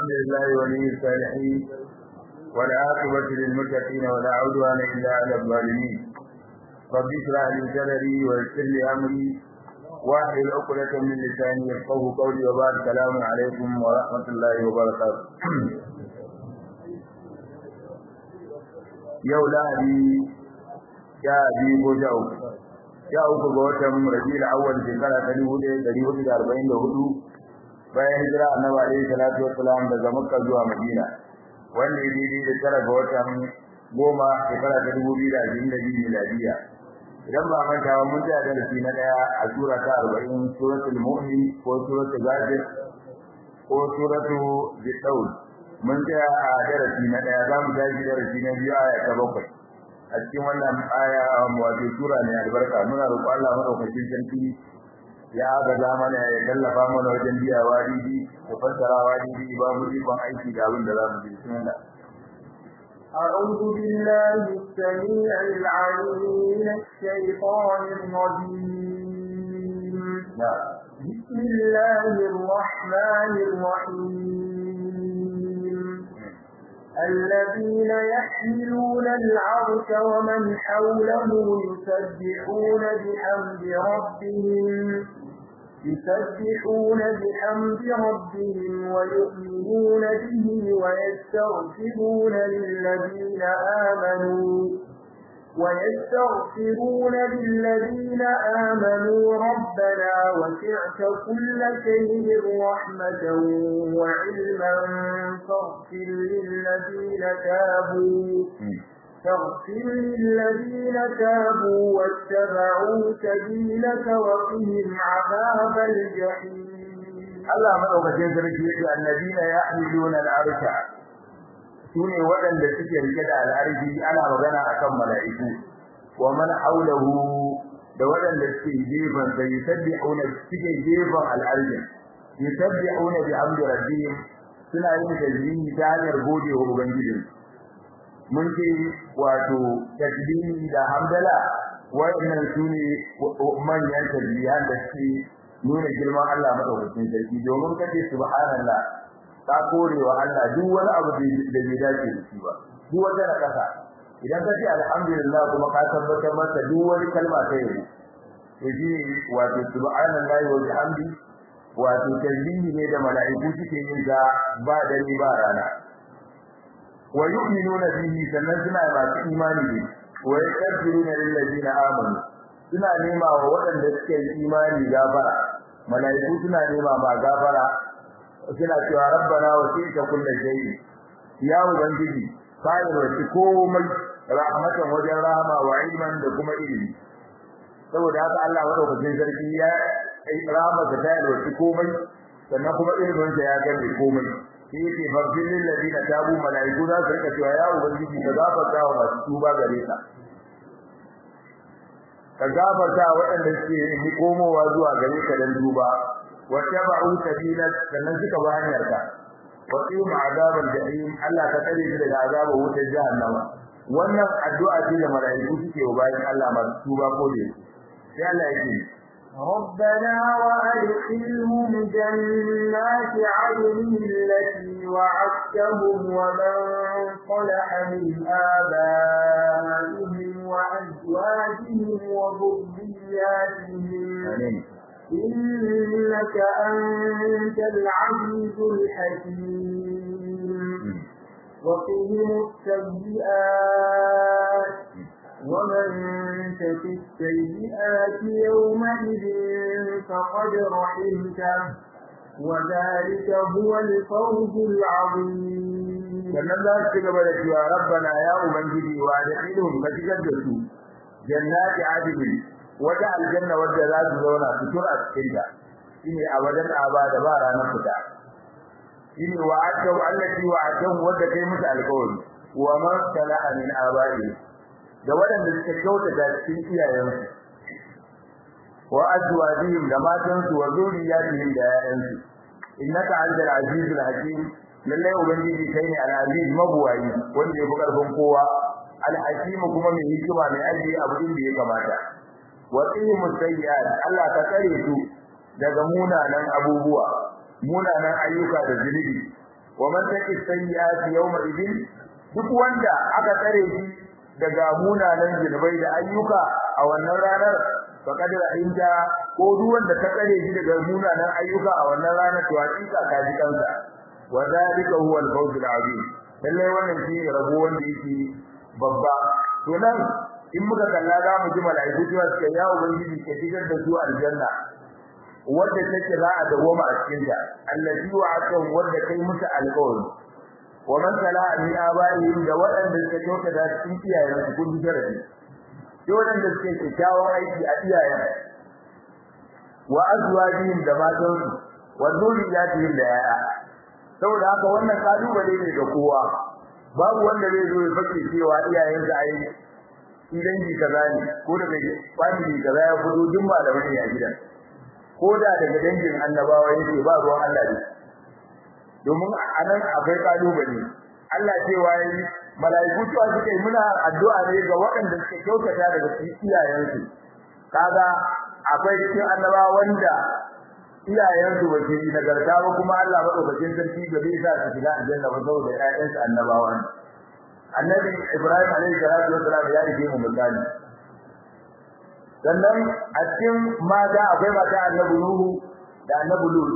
لله ولي الصالحين والعاقبة للمتقين ولا عدوان إلا على الظالمين رب اشرح لي صدري ويسر لي أمري واحلل عقدة من لساني يفقهوا قولي وبعد السلام عليكم ورحمة الله وبركاته yau lahadi ya biyu ko sha uku sha uku ga watan rabiul awwal shekara ta dubu ɗaya ɗari hudu da arba'in da hudu bayan hijira annabi alaihi salatu wassalam daga makka zuwa madina wanda ya daidai da tara ga watan goma shekara ta dubu biyu da ashirin da biyu miladiya idan ba manta ba mun tsaya darasi na ɗaya a sura ta arba'in suratul mu'min ko suratul ghafir ko suratul zidaul mun tsaya a darasi na ɗaya za mu tashi darasi na biyu aya ta bakwai a cikin wannan aya wato sura ne albarka muna roƙo Allah madaukakin sarki ya ga mana ya tallafa mana wajen biya wadi da fassara wadi ba mu ikon aiki da abin da za mu ji bismillah أعوذ بالله السميع العليم من الشيطان الرجيم بسم الله الرحمن الرحيم الذين يحملون العرش ومن حوله يسبحون بحمد ربهم يسبحون بحمد ربهم ويؤمنون به ويستغفرون للذين آمنوا ويستغفرون للذين آمنوا ربنا وسعت كل شيء رحمة وعلما فاغفر للذين تابوا فاغفر للذين تابوا واتبعوا سبيلك وقهم عذاب الجحيم Allah madaukakin sarki yake annabina yahmiluna al-arsha sune waɗanda suke rike da al'arshi ana magana akan mala'iku wa man haulahu da waɗanda suke gefen da yusabbihuna suke gefen al'arshi yusabbihuna bi amri rabbihim suna yin tasbihi ta hanyar gode wa ubangijinsu mun ce wato tasbihi da hamdala waɗannan sune manyan tasbihan da suke nuna girman Allah madaukakin sarki domin kace subhanallah ka korewa Allah duk wani abu da bai dace da shi ba duk wata na kasa idan kace alhamdulillah kuma ka tabbatar masa duk wani kalma ta yabo to shi wato subhanallahi wa bihamdi wato tasbihi ne da mala'iku suke yin ga ba dare ba rana wa yu'minuna bihi sannan suna masu imani ne wa yastaghfiruna lil ladina amanu suna nema wa waɗanda suke imani gafara malaiku suna nema ma gafara suna cewa rabbana wasita kullu shay'in ya ubangiji kai wasi komai rahmatan wajen rahama wa ilman da kuma ilimi saboda haka Allah madaukakin sarki ya rahama ta tayar wasi komai sannan kuma ilimin sa ya gane komai shi yake farfin lil ladina tabu malaiku za su rika cewa ya ubangiji ka gafarta wa masu tuba gare ka ka gafarta waɗanda suke yi komowa zuwa gare ka dan duba wa tabu sabila sannan suka ba hanyar ka wa qima azabal jahim Allah ka tsare shi daga azabar wutar jahannama wannan addu'a ce da malaiku suke wa bayan Allah masu tuba ko da sai Allah yake ربنا وأدخلهم جنات عدن التي وعدتهم ومن صلح من آبائهم وأزواجهم وذرياتهم إنك أنت العزيز الحكيم وقهم السيئات ومن تك السيئات يومئذ فقد رحمته وذلك هو الفوز العظيم sannan za su ci gaba da cewa rabbana ya ubangiji wa da ilhum ka shigar da su jannati adilin wata aljanna wadda za su zauna su tura cikin ta shine abadan abada ba ranar fita shine wa atau allati wa atau wadda kai musu alƙawari wa man salaha min abai da waɗanda suka kyautata cikin iyayensu wa azwajihim da matansu wa zuriyatihim da yayansu innaka antal azizul hakim lallai ubangiji kai ne al-aziz mabuwayi wanda ya fi karfin kowa al-hakim kuma mai hikima mai ajiye abu inda ya kamata wa qimu sayyi'at Allah ka tsare su daga munanan abubuwa munanan ayyuka da zunubi wa man taqi sayyi'ati yawma idin duk wanda aka tsare shi daga munanan zunubai da ayyuka a wannan ranar faqad rahimta ko duk wanda ta tsare shi daga munanan ayyuka a wannan ranar to hakika ka ji kansa wa zalika huwa al-fawz al-azim lalle wannan shi rabo wanda yake babba to nan in muka kalla za mu ji mala'iku cewa suka ya ubangiji ke shigar da su aljanna wanda take za a dawoma a cikin ta allazi wa'ata wanda kai musu alƙawari wa man sala min abaihim da waɗanda suka kyauta da cikin iyayen su kun jarabi sai waɗanda suke kyakkyawan aiki a iyayen wa azwajihim da matan su wa zuriyatihim da yaya saboda haka wannan kalubale ne ga kowa babu wanda zai zo ya fake cewa iyayen sa ai idan ji kaza ne ko daga family kaza ya fito duk malamai ne a gidan ko da daga dangin annabawa yake ba ruwan Allah ne domin anan akwai kalubale Allah cewa yi malaiku cewa suke muna addu'a ne ga waɗanda suke kyautata daga cikin iyayensu kaga akwai cikin annabawa wanda iyayensu ba su yi nagarta ba kuma Allah madaukakin sarki ga bai sa su shiga aljanna ba saboda ƴaƴansu annabawa ne annabi Ibrahim alaihi salatu wasalam ya rike mu misali sannan a cikin mata akwai mata annabi Nuhu da annabi Lut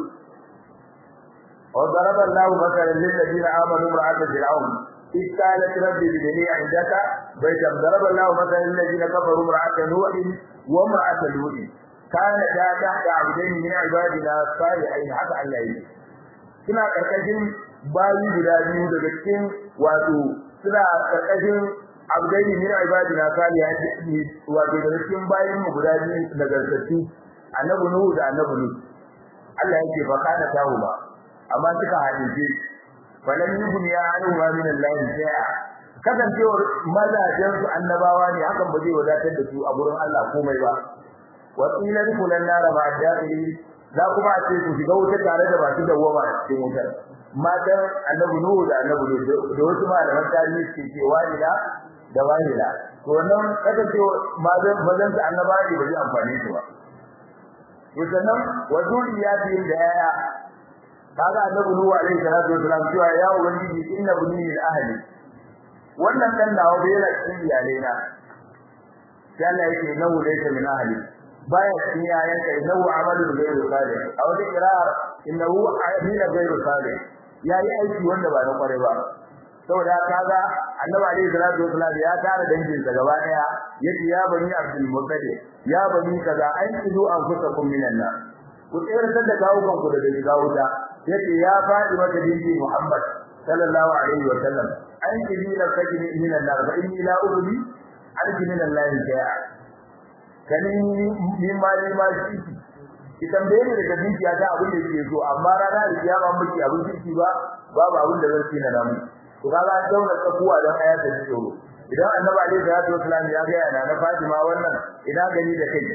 وضرب الله مثلا للذين امنوا امراه فرعون إذ قالت رب ابن لي عندك بيتا ضرب الله مثلا للذين كفروا امراه نوح وامراه لوط كانتا تحت عبدين من عبادنا الصالحين حتى الله يجي suna karkashin bayi guda biyu daga cikin wato suna karkashin abdaini min ibadina salihin wato daga cikin bayin mu guda biyu daga sarki annabi nuhu da annabi lut Allah yake fa kana tawo ba amma suka hadisi balan yubni ya anu ma min Allah shay'a kasancewar mazajen su annabawa ne hakan ba zai wadatar da su a gurin Allah komai ba wa qila kulan nar ma dakhili za kuma a ce su shiga wuta tare da basu dawwama a cikin wutar matan annabi nuhu da annabi lut da wasu malaman tarihi suke cewa ila da wahila to wannan kasancewar mazan mazan su annabawa ne ba zai amfane su ba sannan wa zuriyatihim da yaya kaga annabi nuhu alaihi salatu wasalam cewa ya ubangiji inna bunni min ahli wannan dan nawa bai yana cikin iyalai na sai Allah yake nahu laysa min ahli baya cikin yayan kai nahu amalun ghayru salih a wata qira'a innahu amila ghayru salih yayi aiki wanda ba na kware ba saboda kaga annabi alaihi salatu wasalam ya tara dangin sa gaba daya yace ya bani abdul muttalib ya bani kaza an kidu an fusakum minan nar ku tsere da kawukan ku daga shiga wuta yace ya fadi mata dinki Muhammad sallallahu alaihi wa sallam an kidi la tajini min an-nar fa inni la urdi arji min Allah shay'a kani min ma ni ma shi ki tambaye ni daga dinki ta abin da yake so amma rana da kiyama miki abin dinki ba babu abin da zan tsina namu to kaga an daura tsakuwa dan ayata ji tsoro idan annabi alaihi salatu wasallam ya ga yana na Fatima wannan ina gani da kai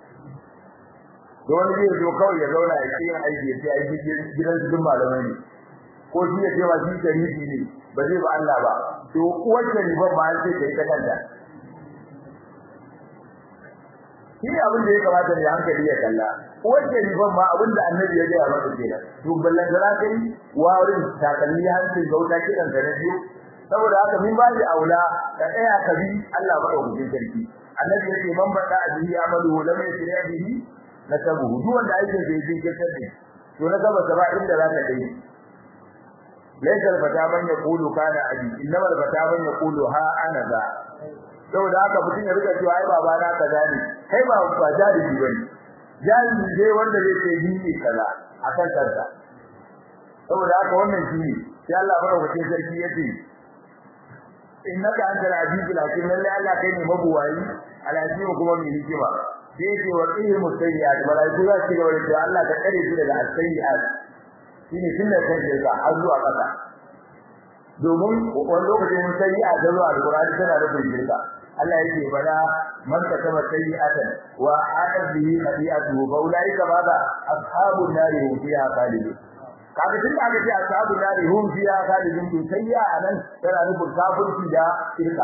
wani zai zo kawai ya zauna ya ce aiki ya ce aiki gidan su duk malamai ne ko shi ya ce ma shi sharifi ne ba zai ba Allah ba to uwar sharifan ma sai ta yi ta kanta shi ne abin da ya kamata ne hankali ya kalla uwar sharifan ma abin da annabi ya gaya masa kenan to ballan da za ka yi warin takalmi hancin gauta kiɗan ka na biyu saboda haka min ba da aula ka tsaya ka bi Allah maɗaukakin sarki annabi ya ce man bada abihi amalu lam yasri bihi nasabu duk wanda aikin da yake kirkar da to na gaba gaba inda za ka kai laysal fata man yaqulu kana abi innamal fata man yaqulu ha ana za saboda haka mutum ya rika cewa ai baba na kaza ne kai ba ba jahili bane jahili dai wanda zai ce ni ne kaza akan kansa saboda haka wannan shi ne sai Allah madaukakin sarki yace innaka antal azizul hakim lalle Allah kai ne mabuwayi alazim kuma mai hikima sai ce wa qihimu sayyi'at malaiku za su gaba da cewa Allah ka kare su daga sayyi'at shine tun da kai da har zuwa kasa domin wani lokacin sayyi'a da zuwa alqur'ani tana da shirka Allah yake bada man katama sayyi'atan wa aada bihi khati'atuhu fa ulaika bada ashabun nari hum fiha khalidun kaga tun da aka ce ashabun nari hum fiha khalidun to sayyi'a anan tana nufin kafirci da shirka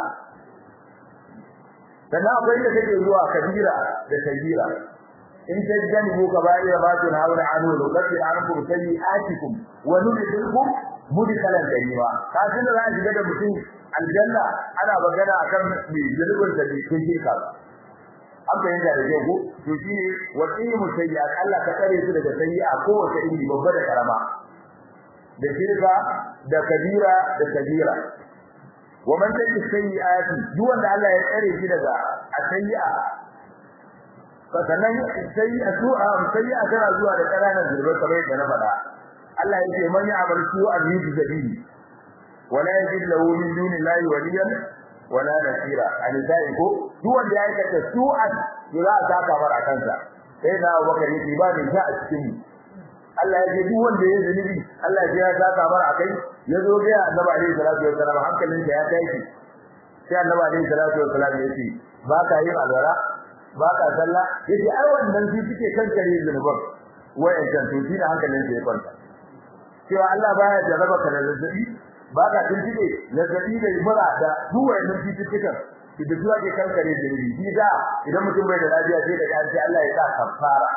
sannan akwai da take zuwa kabira da kabira in tajjanibu kaba'ira ma tunhauna anhu nukaffir ankum sayyi'atikum wa nudkhilkum mudkalan karima ka tunda za a shiga da mutum aljanna ana magana akan me zulubin da ke cikin ka an bayyana da ke ko to shi ne wasimu sayyi'at Allah ka kare su daga sayyi'a kowace iri babba da karama da shirka da kabira da kabira wa man taki sayyi'ati duk wanda Allah ya tsare shi daga asayyi'a sannan sayyi'a su'a sayyi'a tana zuwa da kananan zurbai kamar yadda na faɗa Allah ya ce man ya'mal su'an yujzabi wala yajid lahu min dunillahi waliyan wala nasira alizai ko duk wanda ya aikata su'an to za a saka mara kansa sai da Abubakar yake ba ni sha a cikin mu Allah ya ce duk wanda ya zunubi Allah ya saka mara akai ya zo ga Annabi alaihi salatu wassalam hankalin sa ya tashi sai Annabi alaihi salatu wassalam ya ce ba ka yin alwara ba ka sallah yace ai wannan shi suke kankare zunuban wayancan to shi da hankalin sa ya kwanta cewa Allah baya jarraba ka da zazzabi ba ka tuntube zazzabi da mura da duk wayannan cututtukan da zuwa ke kankare zunubi shi da idan mutum bai da lafiya sai da kanci Allah ya sa kafara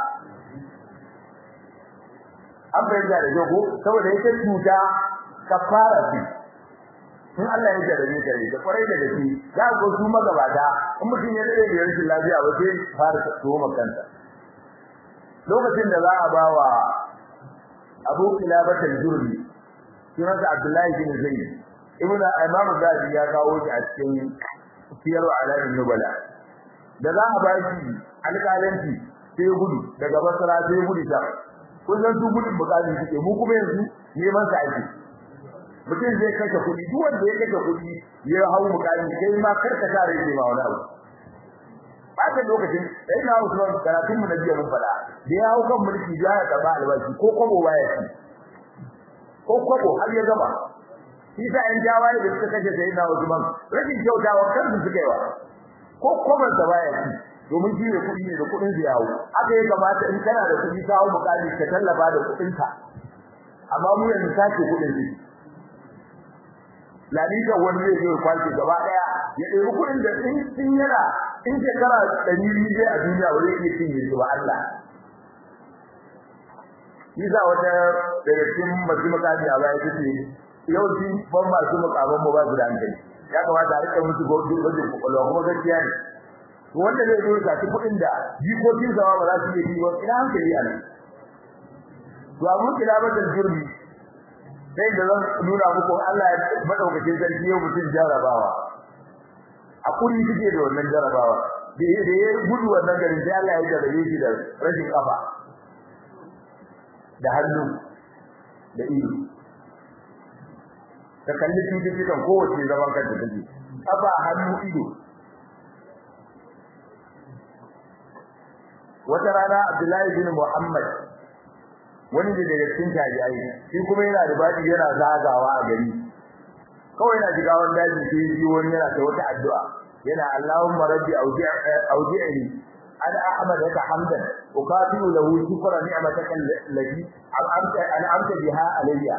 an bayyana da jago saboda yake cuta kafara ce in Allah ya jarrabe ka da kwarai da gaske za ku su magabata in mutum ya dade da rashin lafiya ba sai fara tsoma kanta lokacin da za a ba wa Abu Kilabah al-Jurri sunansa Abdullahi bin Zayd ibn Imam Zabi ya kawo shi a cikin siyar alamin nubala da za a ba shi alƙalanci sai gudu daga Basra sai gudu ta kun san su gudun bukatun suke mu kuma yanzu neman sa ake mutum zai kashe kuɗi duk wanda ya kashe kuɗi ya hau mukami sai ma karka sa rai ma wani abu bata lokacin sai na Usman karatun mu na jiya mun fada da ya hau kan mulki ya ya taba albashi ko kwabo baya ci ko kwabo har ya gaba shi sa an jawaye da suka kashe sai na Usman rashin kyautawa kansu suka yi wa ko kwaban sa baya ci domin shi ne kuɗi ne da kuɗin su yawo haka ya kamata in kana da kuɗi ka hau mukami ka tallafa da kuɗin ka amma mu yanzu sace kuɗin su lalita wani zai zo kwace gaba daya ya ɗebi kuɗin da in sun yana in shekara ɗari biyu zai a duniya ba zai iya cinye su ba Allah Isa wata daga cikin masu makami a baya ta ce yawanci ban masu makaman mu ba su da hankali ya kamata a rika musu gwajin kwakwalwa kuma gaskiya ne wanda zai zo ga kuɗin da jikokin sama ba za su iya yi ba ina hankali a nan to abun kilabatar jurmi sai da zan nuna muku Allah ya madaukakin sarki yau mutum jarabawa a kuri kike da wannan jarabawa da ya gudu wannan garin sai Allah ya jarabe shi da rashin kafa da hannu da ido ka kalli cututtukan kowace zaman kanta take kafa hannu ido wata rana Abdullahi bin Muhammad wani da daga cikin tabi'ai shi kuma yana da badi yana zagawa a gari kawai yana shiga wani daji sai yi wani yana ta wata addu'a yana Allahumma rabbi awdi'ni an ahmadaka hamdan uqatilu lahu shukra ni'mataka allati an'amta an'amta biha alayya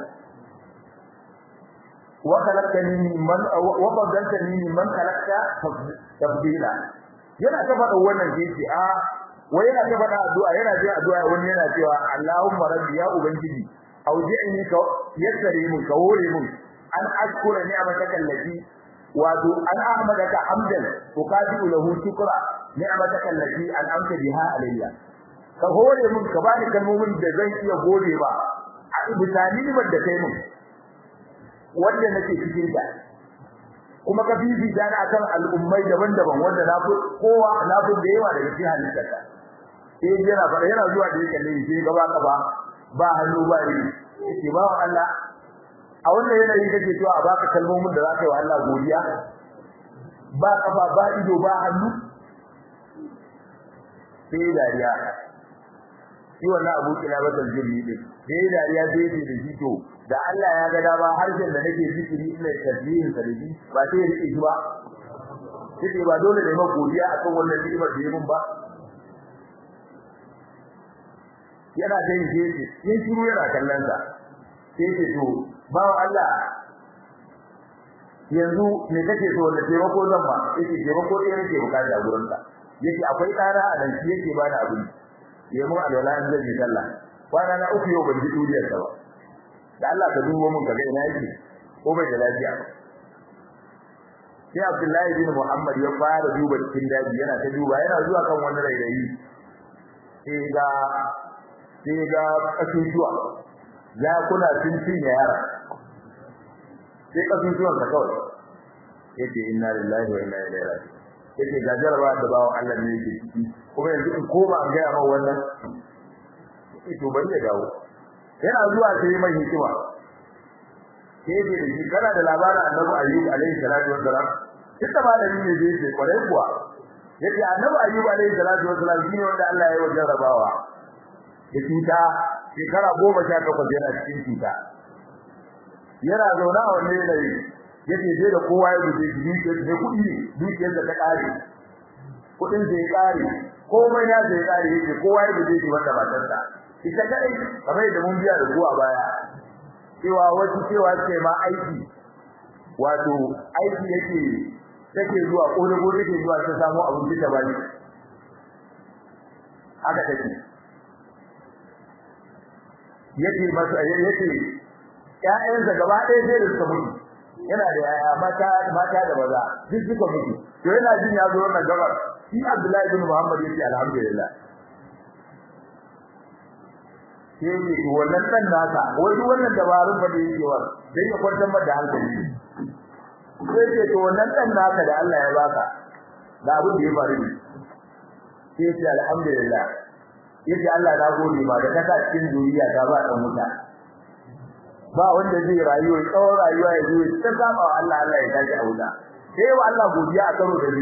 wa khalaqtani mimman wa faddaltani mimman khalaqta tafdila yana ta faɗa wannan sai a wai yana ta faɗa addu'a yana jin addu'a wani yana cewa Allahumma rabbi ya ubangiji auji'ni ka yassare mun ka hore mun an ashkura ni'mataka allati wato an ahmadaka hamdan uqadiu lahu shukra ni'mataka allati an'amta biha alayya ka hore mun ka bani kalmomin da zan iya gode ba a bisani da kai mun wanda nake cikin ta kuma ka bibi dan akan al'ummai daban-daban wanda na fi kowa na fi da yawa daga cikin halittarka sai yana fara yana zuwa da yake ne sai gaba gaba ba hannu ba ri sai ba Allah a wannan yanayi kake cewa a baka kalmomin da zaka yi wa Allah godiya ba kafa ba ido ba hannu sai dariya shi wannan abu kila batal jirni din sai dariya sai ce da shi to da Allah ya ga dama harshen da nake zikiri ina tasbihin sa da shi ba sai ya rike shi ba sai ba dole ne ma godiya akan wannan ni'imar da ya mun ba yana da yake yin shiru yana kallon sa sai ce to bawo Allah yanzu me kake so wanda taimako zan ba yake taimako ɗaya nake bukata a gurin ka yake akwai tsara a nan shi yake bani abin ya mu alwala an zai sallah kwana na uku yau ban ji duriyar sa ba da Allah ka dubo mun kaga ina yake ko bai da lafiya sai Abdullahi bin Muhammad ya fara duba cikin daji yana ta duba yana zuwa kan wani rairayi sai ga sai ga kasusuwa ya kuna sun cinye yara sai kasusuwan ka kawai yace inna lillahi wa inna ilaihi raji'un yace ga jaraba da bawo Allah ne yake ciki kuma yanzu in koma an ga ma wannan to bari ya dawo yana zuwa sai mai hikima sai da shi kana da labarin Annabi Ayyub alaihi salatu wassalam kika ba da ni ne dai sai kware kuwa yace Annabi Ayyub alaihi salatu wassalam shine wanda Allah ya yi jarrabawa da cuta shekara goma sha takwas yana cikin cuta yana zaune a wani yanayi yace sai da kowa ya guje shi dukiyar ne kuɗi ne dukiyar da ta ƙare kuɗin da ya ƙare komai ya da ya ƙare yake kowa ya guje shi wanda matarsa ita kadai kamar da mun biya da ku a baya cewa wasu cewa ce ma aiki wato aiki yake take zuwa kore kore take zuwa ta samu abin da bani haka take yake masa yake ƴaƴansa gaba ɗaya sai da suka mutu yana da yaya mata mata da maza duk suka mutu to yana jin ya zo wannan gabar shi Abdullahi ibn Muhammad yace alhamdulillah sai ne wannan dan nasa wai duk wannan dabarun ba da yake wa dan ya kwantar da hankali sai ce to wannan dan naka da Allah ya baka da abin da ya faru ne sai ce alhamdulillah yace Allah na gode ma da kaka cikin zuriya ta ba dan wuta ba wanda zai rayu tsawon rayuwa ya zo ta saba wa Allah Allah ya tashi a wuta sai wa Allah godiya a karo da ni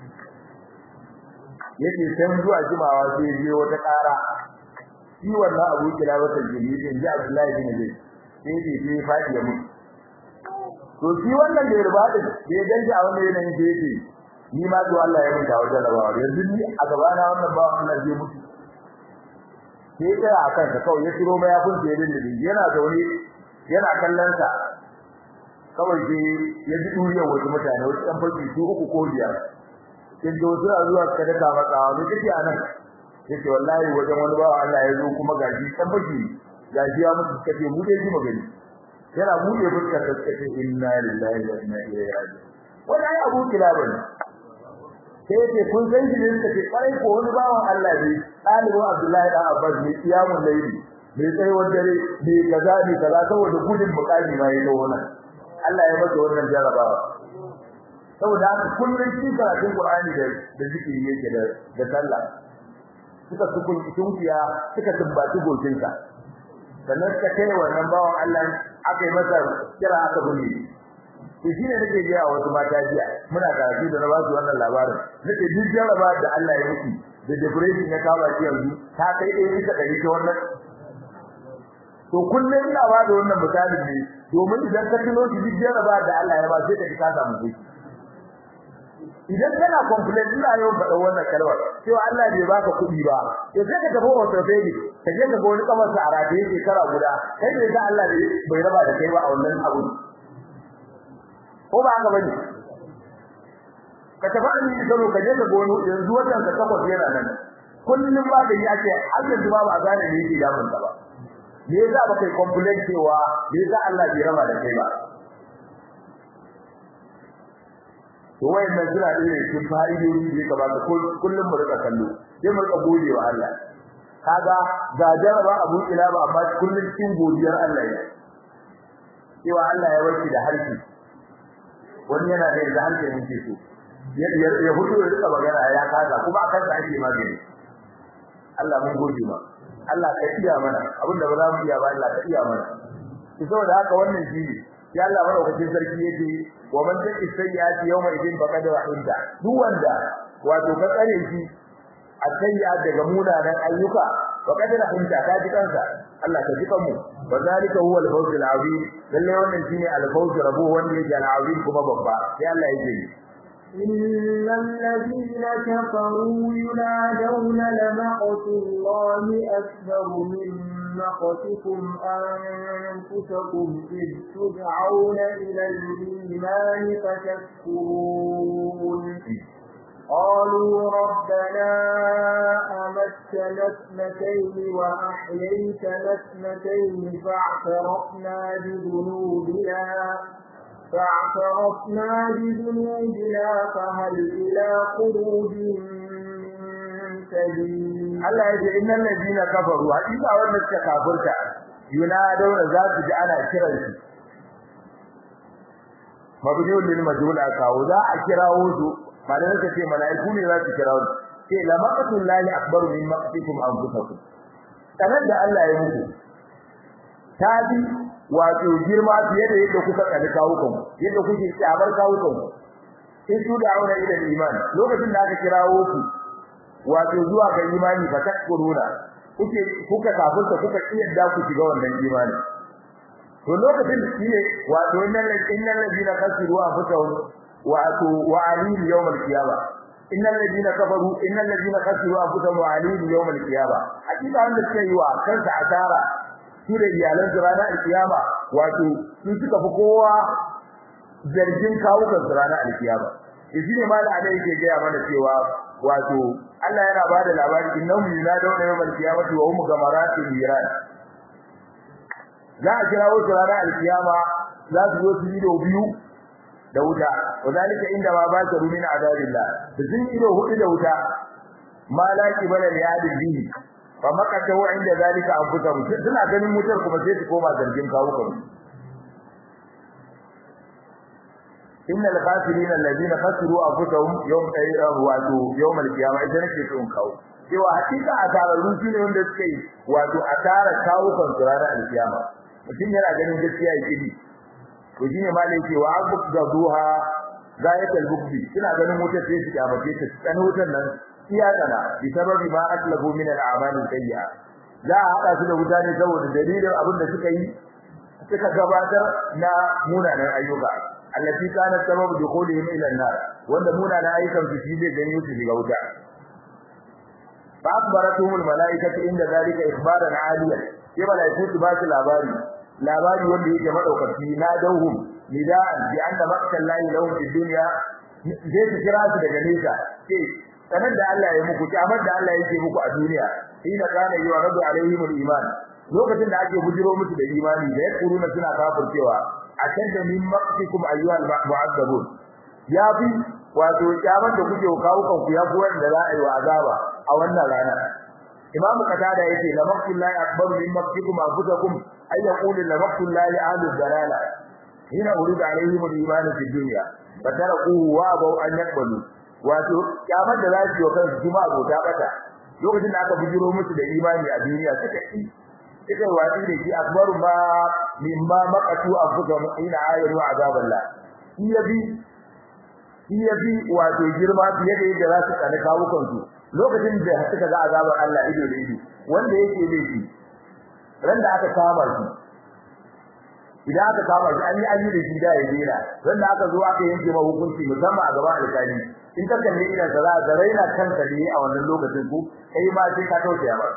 yace sai zuwa jimawa sai je wata ƙara shi wannan abu kila wata jini din ji Abdullahi bin Zaid sai dai sai fadi ya mutu to shi wannan da yarba da ya danji a wannan yanayin da yake ni ma to Allah ya mutu wajen rabawa yanzu ni a gaba na wannan ba Allah zai mutu sai kai a kansa kawai ya tiro mai abun da ya dinda yana zaune yana kallon sa kawai sai ya ji duriyar wasu mutane wasu ɗan farki su uku ko biyar kin da wasu a zuwa ka daka maka wani kake a nan yace wallahi wajen wani bawa Allah ya zo kuma gaji ɗan farki gaji ya mutu kace mu dai ji magani yana buɗe fuskar da kace inna lillahi wa inna ilaihi raji'un wannan abu kilabun sai yace kun san shi ne kace kwarai ko wani bawan Allah ne ɗalibin Abdullahi dan Abbas ne kiyamun laili mai tsayuwar dare mai kaza ne kaza saboda gudun bukari ma ya dawo nan Allah ya masa wannan jarabawa saboda haka kullun shi karatun Qur'ani da da zikiri yake da da sallah suka sukun tunkiya suka tumbaci gocinsa sannan suka kai wannan bawan Allah aka yi masa kira aka bunne to shine nake ji a wasu mata jiya muna karatu da na ba su wannan labarin nake duk jaraba da Allah ya yi da depression ya kawo shi yanzu ta kai ɗaya bisa ɗari ta wannan to kullum ina ba da wannan misalin ne domin idan ka tuno shi duk jaraba da Allah ya ba sai ka ji ka samu shi idan kana complain ina yau faɗa wannan kalmar cewa Allah bai baka kuɗi ba to sai ka tafi orthopedic ka je ka ga wani kamar sa a rataye shekara guda kai ne da Allah bai raba da kai ba a wannan abu ko ba haka bane ka tafi an yi salo ka je ka ga wani yanzu wannan ka takwas yana nan kullum ba da yi ake har yanzu ba ba a gane ne yake damun ka ba me yasa ba kai complain cewa me yasa Allah bai raba da kai ba to wayannan suna da cikin fa'idodi da ka baka kullum mu rika kallo sai mu rika gode wa Allah kaga ga jaraba abu ila ba amma kullum cikin godiyar Allah ne cewa Allah ya warke da harki wani yana da da harki ne so ya ya hudu ya rika magana ya kaza kuma akan sa ake magani Allah mun gode ma Allah ka iya mana abinda ba za mu iya ba Allah ka iya mana saboda haka wannan shi ya Allah madaukakin sarki yake wa man taki sayyati yawma idin faqad rahimta duk wanda wato ka tsare shi a sayya daga munanan ayyuka faqad rahimta ka ji kansa Allah ka ji kanmu wa zalika huwa al-fawz al-azim lalle wannan shine al-fawz rabu wanda yake al-azim kuma babba sai Allah yake إن الذين كفروا ينادون لمقت الله أكبر من مقتكم أنفسكم إذ تدعون إلى الإيمان فتكفرون قالوا ربنا أمتنا اثنتين وأحييتنا اثنتين فاعترفنا بذنوبنا فاعترفنا بذنوبنا فهل إلى خروج من سبيل Allah ya ce innal ladina kafaru hakika wanda suka kafirta yunaduna za su ji ana kiran su mabdiyul lil majhul akawo za a kirawo su malan suka ce malaiku ne za su kirawo su ce la maqatul lahi akbaru min maqtikum anfusakum sanar da Allah ya muku ta bi wato girma fiye da yadda kuka kalli kawukan yadda kuke tsabar kawukan sai su da aure ila iman lokacin da aka kirawo su wato zuwa ga imani fa takkuruna kuke kuka kafirta kuka kiyarda ku shiga wannan imani to lokacin da shine wato innal innal ladina kasiru anfusahum wato wa alim yawm al-qiyama innal ladina kafaru innal ladina kasiru anfusahum wa alim yawm al-qiyama hakika wanda suka yi wa kansa asara su da iyalan su ranar al-qiyama wato su suka fi kowa zargin kawukan su ranar al-qiyama shi ne ma da ana yake gaya mana cewa wato Allah yana bada labari innahum yunadawna yawmal qiyamati wa hum gamaratin miran za a kira wasu ranar alkiyama za su zo su yi da biyu da wuta wadalika inda ma ba ta rumin azabillah da sun yi da hudu da wuta ma la kibala li adil bihi fa makata wa inda zalika anfusahum suna ganin mutar kuma sai su koma zargin kawo kansu innal khasirin alladhina khasiru anfusahum yawm wato yawm al-qiyamah idan nake so in kawo cewa hakika asararru shine wanda suke yi wato asara kawo kan ranar al-qiyama mutum yana ganin gaskiya yake bi to shine malai ce wa abuk gaduha zayatul bukbi kina ganin wutar sai su kyamace ta tsani wutar nan iya tsana bi sababi ma aslabu min al-a'mal sayyi'a za a hada su da wuta ne saboda dalilin abin da suka yi suka gabatar na munanan ayyuka allati kana sababu dukhulihim ila an-nar wanda muna da ayyukan su shi zai ganyo su shiga wuta fa akbaratuhum al-malaikatu inda zalika ikhbaran aliyan sai malaiku su ba su labari labari wanda yake madaukaki na dauhum nida'an bi anna maqtal lahi lahum fi dunya zai su kira su daga nesa sai sanar da Allah ya muku kyamar da Allah yake muku a duniya ina kana yi wa rabbi alaihim al-iman lokacin da ake bujiro musu da imani da yakuruna suna kafircewa ashadda min maqtikum ayyuhal mu'azzabun ya bi wato kyaman da kuke kawo kanku ya fi wanda za a yi wa azaba a wannan rana imamu qatada yace la maqtullahi akbar min maqtikum anfusakum ay yaqulu la maqtullahi ahlul dalala hina urida alaihim al-iman fi dunya fatarakuhu wa abaw an yaqbalu wato kyaman da za su yi kansu kuma abota bata lokacin da aka bujiro musu da imani a duniya suka yi suka wadi da shi akbaru ma mimma maqatu anfusahum ina ayatu azaballah iyabi iyabi wato girma fiye da yadda za su kana kawo kansu lokacin da suka ga azabar Allah ido da ido wanda yake da shi ran da aka kama shi idan aka kama shi an yi an yi da shi da ya jira ran da aka zo aka yanke ma hukunci musamman a gaban alƙali in ka kalle idan ka za ka raina kanka ne a wannan lokacin ku kai ma sai ka tausaya ba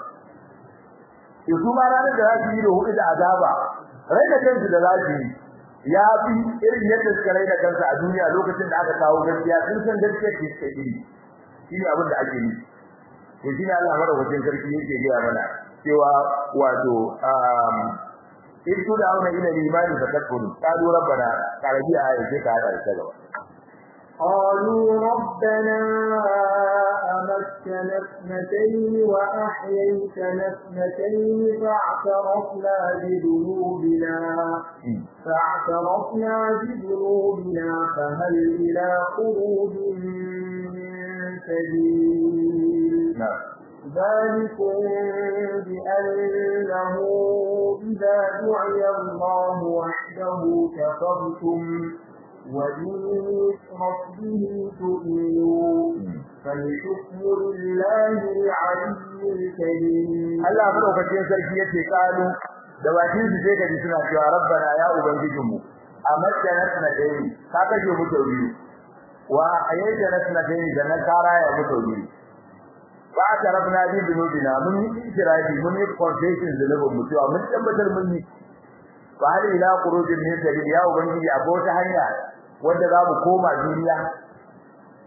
to su ma ranar da za su yi da hudu da azaba raina kansu da za su yi ya fi irin yadda suka raina kansu a duniya lokacin da aka kawo gaskiya sun san gaskiya ce suka yi shi ne abin da ake yi to shi ne Allah madaukakin sarki yake gaya mana cewa wato in su da auna ila limani fa takfuru qalu rabbana qarabi ayat sai ka hada ta gaba قالوا ربنا أمتنا اثنتين وأحييتنا اثنتين فاعترفنا بذنوبنا فاعترفنا بذنوبنا فهل إلى خروج من سبيل نعم ذلكم بأنه إذا دعي الله وحده كفرتم وإن يشرك به تؤمنون فالحكم لله العلي الكريم Allah madaukakin sarki yace kalu da bakin su sai kaji suna cewa rabbana ya ubangijinmu amadda nasna dai ka kaje mu tauri wa ayyada nasna dai da na kara ya mu tauri ba ta rabna bi dunubina mun yi ikirafi mun yi confession da labo mu cewa mun tabbatar mun yi fa hal ila qurujin min sabil ya ubangiji akwai wata hanya wanda za mu koma duniya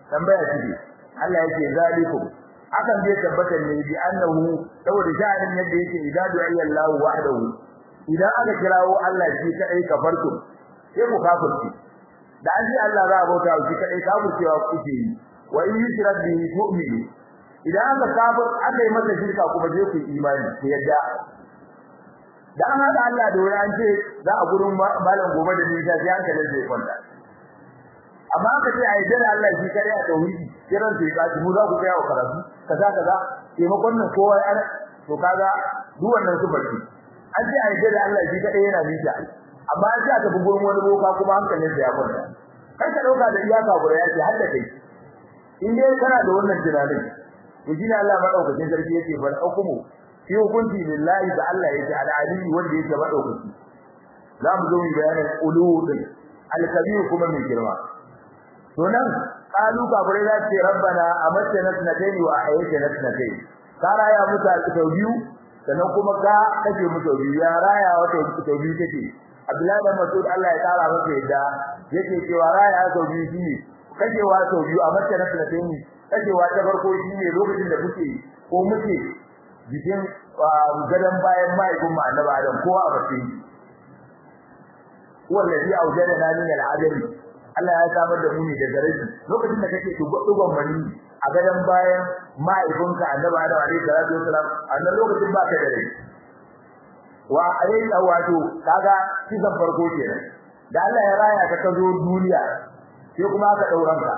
tambaya ce Allah yake zalikum akan zai tabbata ne bi annahu saboda sha'anin yadda yake idan du'a Allah wahdahu idan aka kirawo Allah shi kadai kafartum sai ku kafirci da an ji Allah za a bauta shi kadai kafircewa kuke yi wa in yushrak bihi tu'minu idan aka kafir aka yi masa shirka kuma je ku imani ku yadda dan haka Allah da wani an ce za a gurin malam gobe da nisa sai hankalin zai kwanta amma aka ce ai dan Allah shi kare a tauhidi kiran sai ka mu za ku kai wa karatu kaza kaza taimakon nan kowa ya to kaga duk wannan su barci an ce ai dan Allah shi kare yana nisa amma an ce aka bi gurin wani boka kuma hankalin sa ya kwanta kai ka dauka da iyaka gura ya ce hadda kai in dai kana da wannan tunanin to shine Allah madaukakin sarki yake bar hukumu fi hukunci lillahi da Allah yake al-ali wanda yake madaukaki za mu zo mu bayanin uludin al-kabir kuma mai girma to nan kalu kafirai za ce rabbana amatna sanatayn wa ahyaytana sanatayn ka raya muta sau biyu sannan kuma ka kace mu sau biyu ya raya wata sau biyu take Abdullahi da Mas'ud Allah ya tsara masa yadda yake cewa raya sau biyu shine kacewa sau biyu amatna sanatayn kacewa ta farko shine lokacin da kuke ko muke jikin gadan bayan mahaifin mu annabi Adam kowa a bakin wallazi aujadana min al-adami Allah ya samar da mu ne daga rashi lokacin da kake dugon mani a gadan bayan mahaifinka annabi Adam alaihi salatu wasalam annan lokacin baka da rai wa alayhi wato kaga kisan farko kenan da Allah ya raya ka ka zo duniya sai kuma aka dauran ka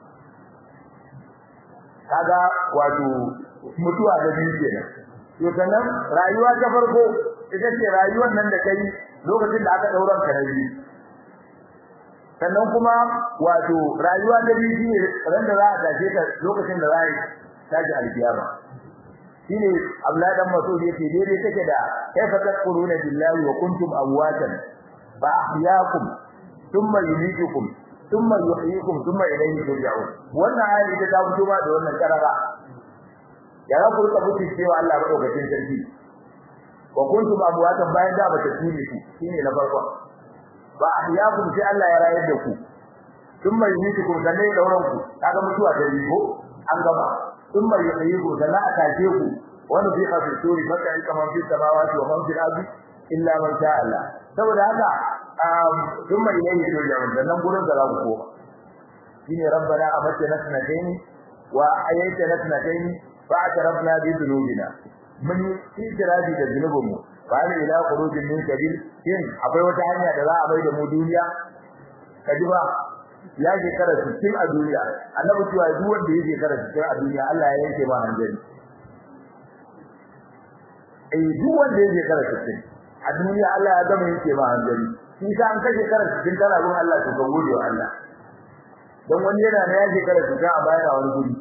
kaga wato mutuwa da biyu kenan to sannan rayuwa ta farko ita ce rayuwar nan da kai lokacin da aka dauran ka rabi sannan kuma wato rayuwa ta biyu shine ran da za a tashi ka lokacin da za a tashi alkiyama shine Abdullahi dan Mas'ud yake daidai take da kaifa taquluna billahi wa kuntum amwatan fa ahyaakum thumma yumitukum thumma yuhyikum thumma ilayhi turja'un wannan ayat ita ta fito ba da wannan karara ya za ku rika mutu cewa Allah madaukakin sarki wa kuntum amwatan bayan da bata tuni ku shine na farko ba ahyakum sai Allah ya rayar da ku thumma yumitukum sannan ya dauran ku kaga mutuwa ta ko an gaba thumma yuhyikum sannan a tashe ku wani fi qafi suri baka in kama fi samawati wa man fil ardi illa man sha Allah saboda haka thumma ilayhi turja'un sannan gurin da za ku koma shine rabbana amatna sanatayn wa ayyatana sanatayn fa'tarafna bi dhunubina mun yi tirabi da zunubinmu fa ne ila khurujin min kabil kin akwai wata hanya da za a bai da mu duniya kaji ba ya shekara 60 a duniya annabi cewa duk wanda ya shekara 60 a duniya Allah ya yanke ma hanzari eh duk wanda ya shekara 60 a duniya Allah ya gama yanke ma hanzari shi sa an kashe shekara 60 kana gun Allah to kan gode wa Allah dan wani yana da ya shekara 60 a bayan wani guri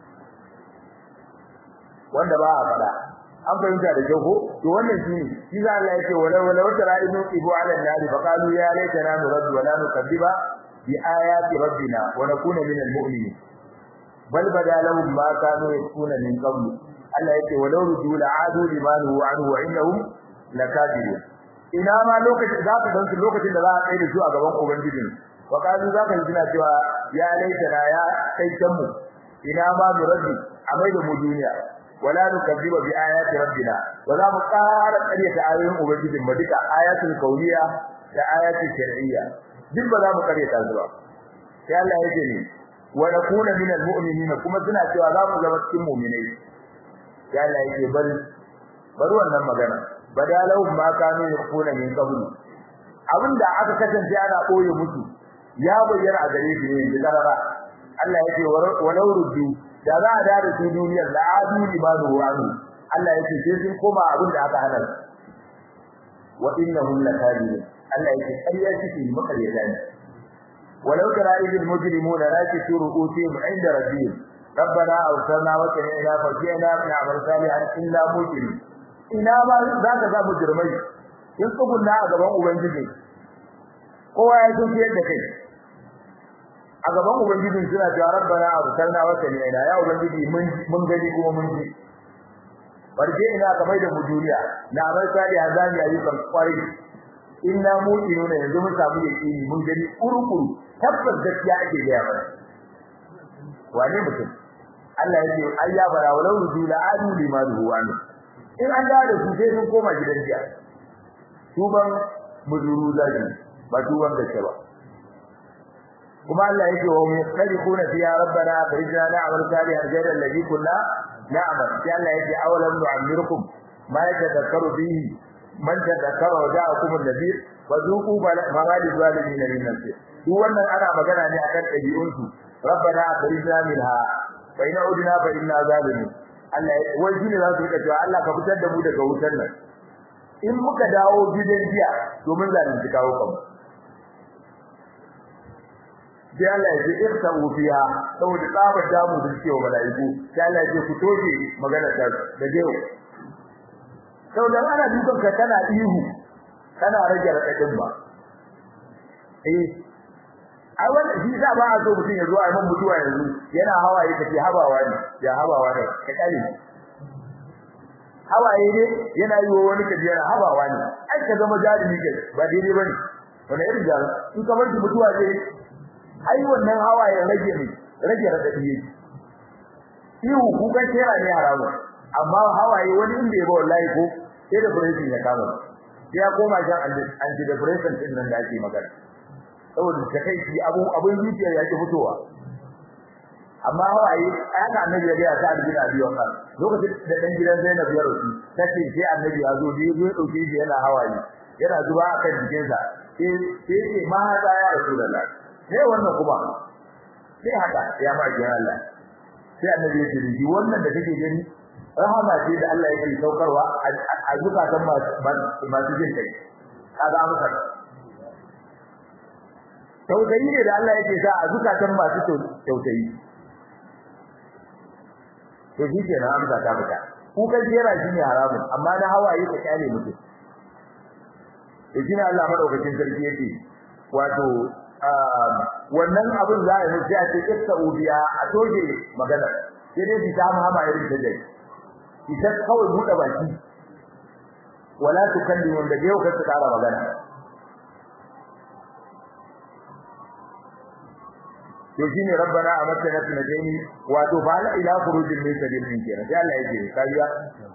wanda ba a fada an fahimta da kyau ko to wannan shine shi za Allah yake wala wala wata ra'inu ibu ala nari fa qalu ya laitana nuraddu wa la nukadiba bi ayati rabbina wa nakuna min almu'minin bal bada lahum ma kanu yakuna min qabl Allah yake walau rudu la'adu limanu anhu wa innahum lakadibun ina ma lokacin za ka gansu lokacin da za a tsaye da su a gaban ubangiji wa qalu za ka ji suna cewa ya laitana ya kai mu ina ma nuraddu a mai da mu duniya wala nukazziba bi ayati rabbina wala mu qara qaryata ayoyin ubangijin mu duka ayatul kauniya da ayatul shar'iyya duk ba za mu qaryata su ba sai Allah yake ne wa nakuna min almu'minina kuma suna cewa za mu zama cikin mu'minai sai Allah yake bal bar wannan magana badalau ma kanu yakuna min qablu abinda aka kasance ana koyo musu ya bayyana a gare su ne da karara Allah yake walau ruddu da za a dare su duniyar da adu libanu wa'u Allah yake sai sun koma abin da aka hana wa innahum lakadibun Allah yake ƙarya suke makaryata ne walau tara idil mujrimuna rakisu ru'usihim inda rabbihim ربنا أرسلنا وسمعنا فرجعنا نعمل صالحا إلا مجرم ina ma za ka ga mujrimai in tsugunna a gaban ubangiji kowa ya san yadda kai a gaban ubangiji suna cewa rabbana arsalna wa sami'na ya ubangiji mun mun gani kuma mun ji barje ina ka mai da mu duniya na amal sali azami ayyukan kwari inna mu'minuna yanzu mun samu yakini mun gani kurukuru tabbas gaskiya ake ga mana wane mutum Allah ya ce ai ya bara walau rudu la adu limanu wa in an da su sai sun koma gidan jiya tuban muzuru zaki ba tuban gaske ba kuma Allah yake wa mu khaliquna fi ya rabbana akhrijna na'mal salihan ghayra alladhi kunna na'mal sai Allah yake awalam nu'ammirkum ma yatadhakkaru bihi man tadhakkara wa ja'akum an-nadhir wa dhuqu ma li zalimin min nasir duk wannan ana magana ne akan dabi'un su rabbana akhrijna minha fa in udna fa inna zalimun Allah wai shine za su rika cewa Allah ka fitar da mu daga wutar nan in muka dawo gidan jiya domin zalunci kawo kanmu sai Allah ya ce irtabu fiha saboda tsabar damu da suke wa malaiku sai Allah ya ce ku toje magana ta da yau saboda ana dukan ka kana ihu kana rage radadin ba eh ai wannan shi sa ba a so mutum ya zo a man mutuwa yanzu yana hawaye kace habawa ne ya habawa ne ka kare hawaye ne yana yi wa wani kaje yana habawa ne ai ka zama jarumi kai ba daidai bane wani irin jarumi in kamar mutuwa ce ai wannan hawaye rage ne rage radadi yake ihu kuka kera ne haramu amma hawaye wani inda yabo wallahi ko sai da breathing ya kama sai ya koma jan anti depression din nan da ake magana saboda takeici abu abun zuciya yake fitowa amma hawaye aka annabi ya ga ta albina biyo kan lokacin da dan gidan Zainab ya rusu tace sai annabi ya zo biyo ya dauke shi yana hawaye yana zuba akan jikinsa sai sai ce ma hada ya rasulullah sai wannan kuma sai haka ya ma ji Allah sai annabi ya ce ji wannan da kake gani rahama ce da Allah yake saukarwa a zukatan masu jin kai kaga amsa tausayi ne da Allah yake sa a zukatan masu tausayi to shi ke na amsa ta fita kukan jera shi ne haramun amma na hawaye ka kyale mutum to shi ne Allah madaukakin sarki yake wato wannan abin za a yi sai a ce kissa ubiya a toje magana sai dai bi ta mahama irin ta dai ita kawai buɗe baki wala tukallimu da yau ka tsara magana to shine rabbana amatna tunajini wato fa la ila khurujin min sabilin kenan sai Allah yake kajiya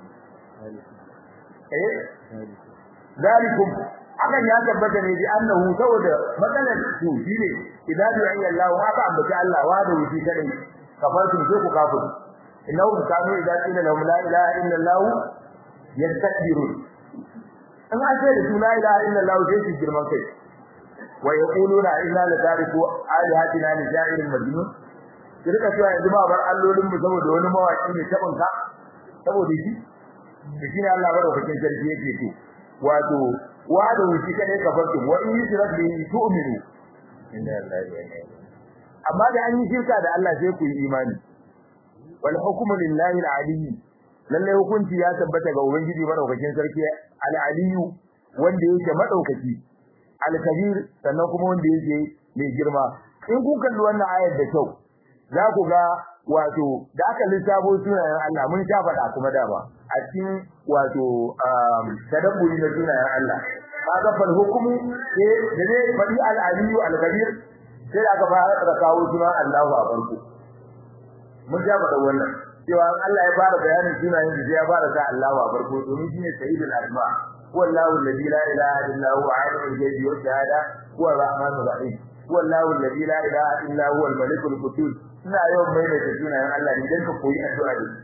eh zalikum akan ya tabbata ne bi annahu saboda matsalar su shine idan ya yi Allah wa ka ambaci Allah wa da wuce kadai kafartu sai ku kafir innahu kanu idan qila lahum la ilaha illa Allah yastakbirun an ace da su la ilaha illa Allah sai su girman kai wa yaquluna inna la tariku alihatina li ja'irin majnun kirka cewa yanzu ba bar allolin mu saboda wani mawaki ne tabin ka saboda shi shi ne Allah madaukakin sarki yake ce wato wa da wuci kadai kafartu wa in yusrak bi tu'minu inna lillahi wa inna ilaihi amma da an yi shirka da Allah sai ku yi imani wal hukmu lillahi al-ali lalle hukunci ya tabbata ga ubangiji madaukakin sarki al-aliyu wanda yake madaukaki al-kabir sannan kuma wanda yake mai girma in kun kalli wannan ayar da kyau za ku ga wato da aka lissafo sunayen Allah mun sha faɗa kuma dama a cikin wato tadabburi na sunayen Allah kaga fal hukumu sai da dai fadi al-aliyu al-kabir sai aka fara kawo sunan Allah a farko mun sha faɗa wannan cewa Allah ya fara bayanin sunayen da ya fara sa Allah a farko domin shine sayyidul asma wallahu alladhi la ilaha illa huwa alimul ghaibi wa shahada huwa ar-rahmanur rahim wallahu alladhi la ilaha illa huwa al-malikul qudus ina yawan maimaita sunayen Allah ne dan ka koyi addu'a da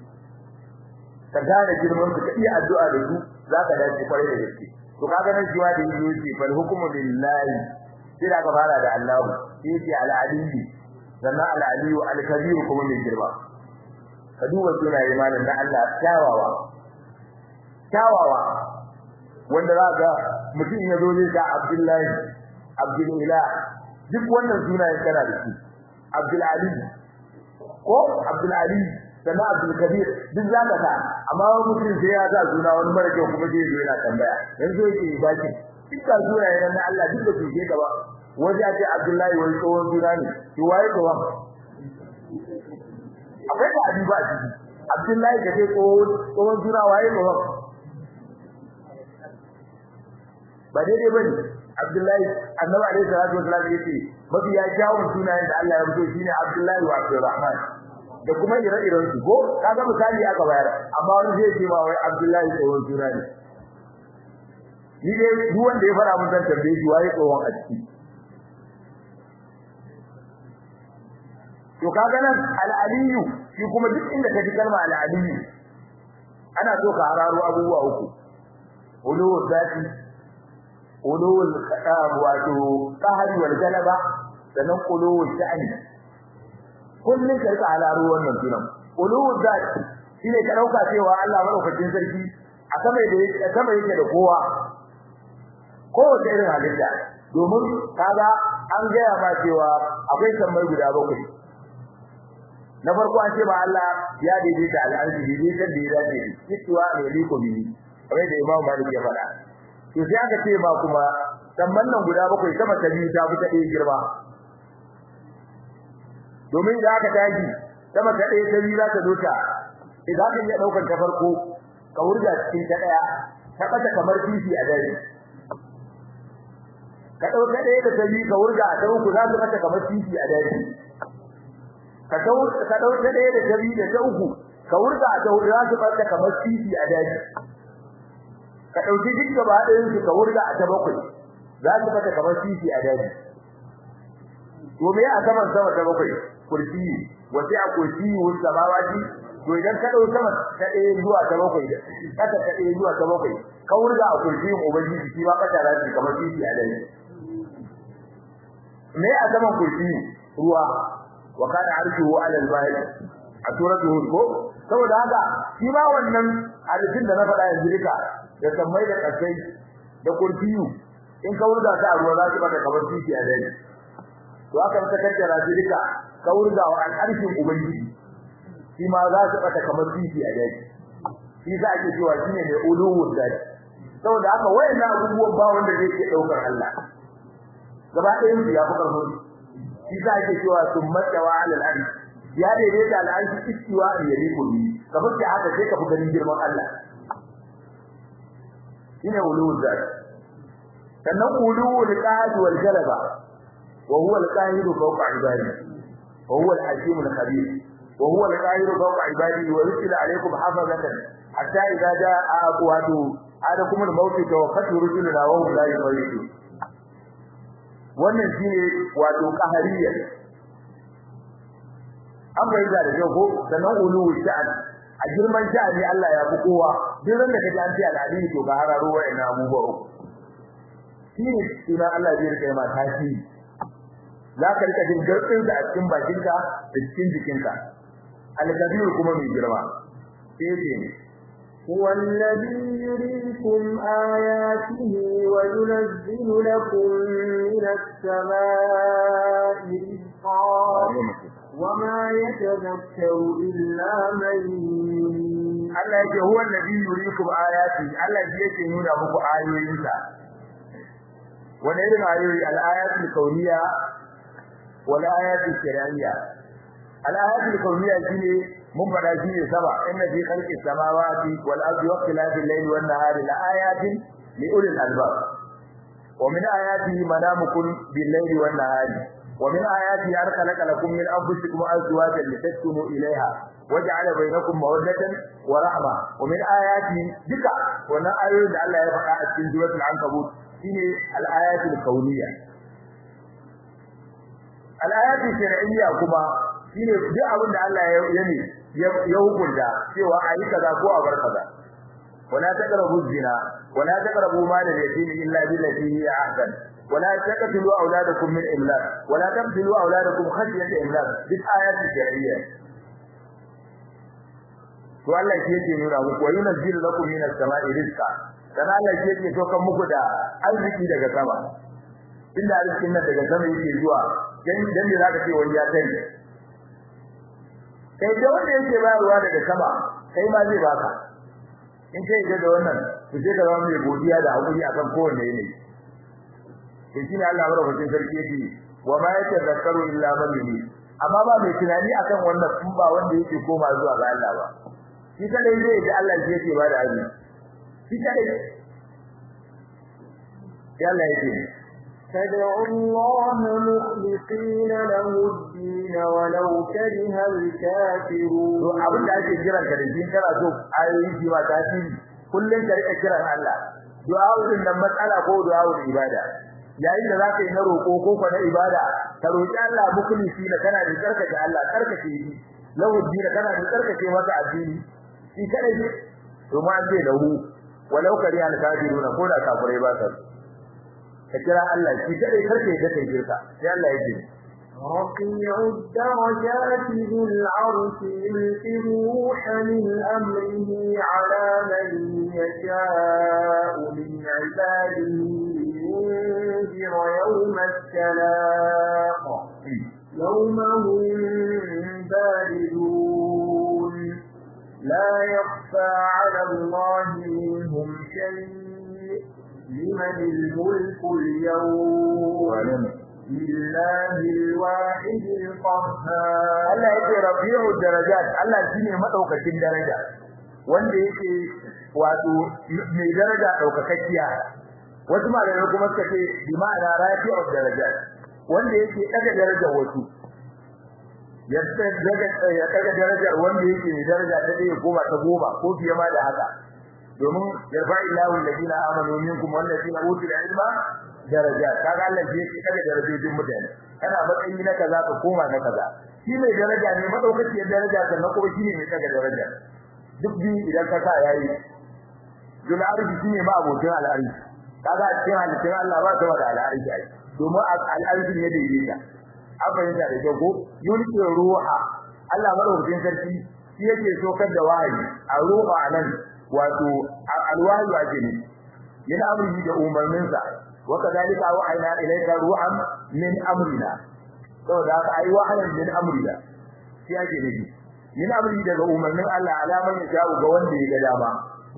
ka gane girman su ka iya addu'a da su za ka dace kwarai da gaske to kaga nan jiwa da yi yake fal hukmu lillahi sai da ka fara da Allah sai ce al-aliyyi sannan al-aliyyu al-kabir kuma mai girma ka duba sunaye malam na Allah kyawawa kyawawa wanda za ga mutum ya zo zai ka Abdullahi Abdul Ilah duk wannan sunayen kana da su Abdul Ali ko Abdul Ali sannan Abdul Kabir duk zaka ta amma wani mutum sai ya sa suna wani mara kyau kuma sai yana tambaya yanzu yake baki duk da sunayen na Allah duk da su ke gaba waje a ce Abdullahi wani tsohon suna ne to waye tsohon akwai da abi ba a ciki Abdullahi da kai tsohon tsohon suna waye tsohon ba daidai bane Abdullahi annabi alaihi salatu wasallam yace mafi ya kyawun sunayen da Allah ya rubuto shine Abdullahi wa Abdurrahman da kuma ire-iren su ko kaga misali aka bayar amma wani zai ce ma wai Abdullahi tsohon suna ne ni dai duk wanda ya fara mun san tambaye shi waye tsohon a ciki to kaga nan al-aliyu shi kuma duk inda ka ji kalma al-aliyu ana so ka hararo abubuwa uku ulul zati ulul qadam wato qahari wal galaba sannan ulul sha'ani kullun ka rika hararo wannan sunan ulul zati shine ka dauka cewa Allah madaukakin sarki a sama da a sama yake da kowa kowace irin halitta domin kaga an gaya ma cewa akwai sammai guda bakwai na farko an ce ba Allah ya daidaita al'arshi daidaitar da ya dace istiwa ne liko bihi kamar da Imam Malik ya faɗa to sai aka ce ba kuma samman nan guda bakwai sama ta biyu ta fita ɗaya girma domin da aka tashi sama ta ɗaya ta biyu za ta zo ta idan ka iya ɗaukar ta farko ka wurga cikin ta ɗaya ta ɓata kamar fifi a dare ka ɗauka ɗaya da ta biyu ka wurga a ta uku za su ɓata kamar fifi a dare ka dau ka dauke ɗaya da tabi da ta uku ka wurga a ta hudu za su barka kamar titi a daji ka dauki duk gaba ɗayan su ka wurga a ta bakwai za su barka kamar titi a daji to me a saman sama ta bakwai kursi wace a kursi wun samawati to idan ka dau sama ta ɗaya zuwa ta bakwai kasa ta ɗaya zuwa ta bakwai ka wurga a kursi ubangiji shi ba kasa za su kamar titi a daji me a saman kursi ruwa wa kana arshuhu ala al-bahr a suratul hud ko saboda haka shi ma wannan hadisin da na faɗa yanzu duka da sammai da kasai da kurfiyu in ka wurga ta ruwa za su baka kamar titi a dai to aka ta kaddara shi duka ka wurga wa al-arshin ubangiji shi ma za su baka kamar titi a dai shi za ake cewa shine mai uluwul dai saboda haka wayannan abubuwan ba wanda zai ke daukar Allah gaba ɗayan su ya fi karfin shi za ake cewa sun matsawa alal arshi ya daidaita al arshi istiwa an yali kulli kamar da haka sai ka fi ganin girman Allah shine ulul zat sannan ulul qad wal galaba wa huwa al qahir fawqa ibadi wa huwa al hakim al khabir wa huwa al qahir fawqa ibadi wa yusila alaykum hafazatan hatta idza jaa aqwatu adakum al maut tawaffatu rusuluna wa hum la yufarritun wannan shine wato qahariyya an bayyana da kyau ko sanan ulu sha'an a girman sha'ani Allah ya fi kowa duk ran da kaji an ce al'adini to ga hararo wa'ina abubuwa uku shine suna Allah zai rika ma tashi za ka rika jin garɗin da a cikin bakinka da cikin jikinka al-kabir kuma mai girma sai ce هو الذي يريكم آياته وينزل لكم من السماء رزقا وما يتذكر إلا من Allah yake huwa alladhi yuriikum ayati Allah shi yake nuna muku ayoyinsa wani irin ayoyi al-ayatul kauniyya wal ayatul shar'iyya al-ayatul kauniyya shine mun fada shi ne saba inna fi khalqi samawati wal ardi wa ikhtilafil layli wan nahari la ayatin li ulil albab wa min ayatihi manamukum bil layli wan nahari wa min ayatihi an khalaqa lakum min anfusikum azwajan litaskunu ilayha waja'ala bainakum mawaddatan wa rahma wa min ayatihi duka wannan ayoyin da Allah ya faɗa a cikin suratul ankabut shine al ayatul kauniyya al ayatul shar'iyya kuma shine duk abin da Allah ya yi ya hukunta cewa ayi kaza ko a bar kaza wala taqrabu zina wala taqrabu mal al-yatim illa billati hiya ahsan wala taqtulu awladakum min imlaq wala taqtulu awladakum khashyata imlaq duk ayati shar'iyya to Allah shi yake nuna muku wa yunzilu lakum min as-sama'i rizqa dan Allah shi yake sokan muku da arziki daga sama inda arzikin nan daga sama yake zuwa dan dan da zaka ce wani ya sani kai da wanda yake bayarwa daga sama kai ma zai baka in kai ga da wannan to sai ka zama mai godiya da hakuri akan kowanne ne to shine Allah madaukakin sarki yake wa ma yatazakkaru illa man yunib amma ba mai tunani akan wannan kun ba wanda yake koma zuwa ga Allah ba shi kadai zai da Allah shi yake ba da azumi shi kadai ya Allah yake فادعوا الله مخلصين له الدين ولو كره الكافرون to abin da ake kiran ka da shi kana so ayoyin shi ba tasiri kullun ka rika kiran Allah du'a'ul nan matsala ko du'a'ul ibada yayin da zaka yi na roko ko ko na ibada ka roki Allah mukhlisi da kana da karkace Allah karkace shi lahu din kana da karkace masa addini shi kada shi to ma ce lahu walau kari al kafirun ko da kafirai ba sa ka kira Allah shi kada karkace da kai shirka sai Allah ya ce رفيع الدرجات ذو العرش يلقي الروح من أمره على من يشاء من عباده لينذر يوم التلاق يوم هم باردون لا يخفى على الله منهم شيء لمن الملك اليوم لله الواحد القهار Allah yake rafi'u darajat Allah shine madaukakin daraja wanda yake wato mai daraja daukakakkiya wasu malamai kuma suka ce bi ma'ana rafi'u darajat wanda yake daga darajar wasu ya daga ya daga darajar wanda yake mai daraja ta ɗaya goma ta goma ko fiye ma da haka domin yarfa'illahu alladhina amanu minkum walladhina utul ilma daraja kaga Allah shi yake daga darajojin mutane kana matsayi na kaza ka koma na kaza shi mai daraja ne madaukakiyar daraja sannan kuma shi ne mai daga daraja duk bi idan ka sa yayi dul arshi shi ne ma abokin al'arshi kaga a cikin halittun Allah ba ta da al'arshi ai domin al'arshi ne da yake an fahimta da kyau ko yulki ruha Allah madaukakin sarki shi yake sokar da wahayi a ruha anan wato alwahi ake ne yana amri da umarninsa وكذلك أوحينا إليك روحا من أمرنا saboda haka ai wahayin min amrina shi yake nufi min amri daga umarnin Allah alaman ya jawo ga wanda ya ga dama